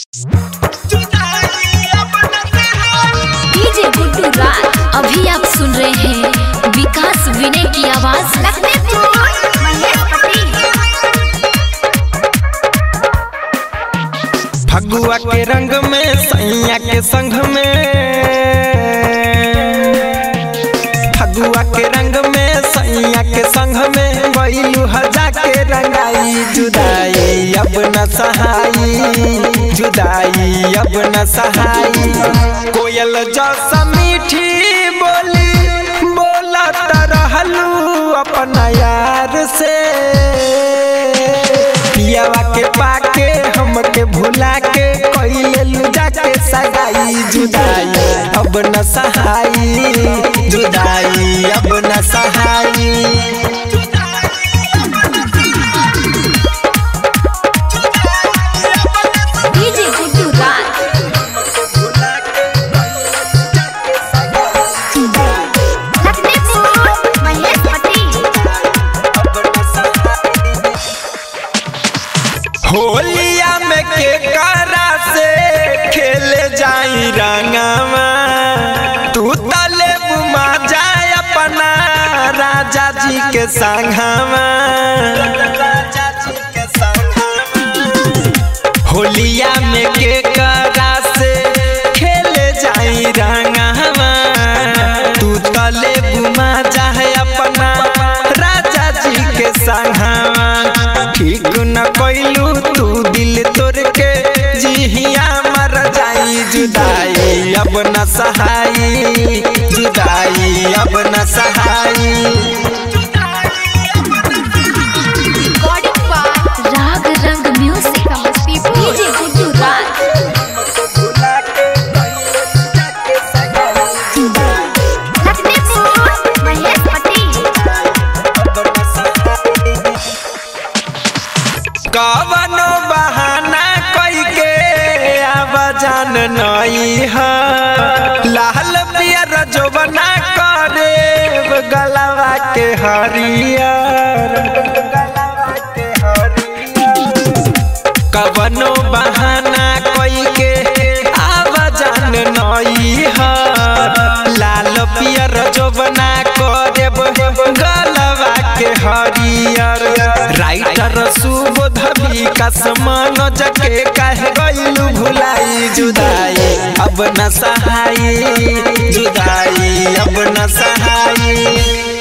DJ Guddu राज अभी आप सुन रहे हैं विकास विनय की आवाज फगुआ के रंग में सैया के संग में फगुआ के रंग में सैया के संग में बैलू हजा के रंगाई जुदाई अब न सहाई जुदाई अब न सहाई कोयल जैसा मीठी बोली बोलत रहलू अपना यार से पियावा के पाके हमके भुला के कइले लुजा के सगाई जुदाई अब न सहाई जुदाई अब न सहाई डीजे गुड्डू राज होलिया में के करा से खेले जाई रंगवा तू तले बुमा जाए अपना राजा जी के संगवा होलिया में के करा से खेले जाई रंगवा तू तले बुमा जाए अपना राजा जी के संगवा ठीक न कइलू तू दिल तोड़ के जिहिया मर जाई जुदाई अब न सहाई जुदाई अब न सहाई राग रंग म्यूजिक डीजे गुड्डू राज कवनो बहाना कई के आवाजान नई है लाल पियर जोबना करे गलवा के हरियर कवनो बहाना कई के आवाजान नई है लाल पियर जोबना करे गलवा के हरियर राइटर सुबोध विकास मनोज के कह गइलू भुलाई जुदाई अब न सहाई जुदाई अब न सहाई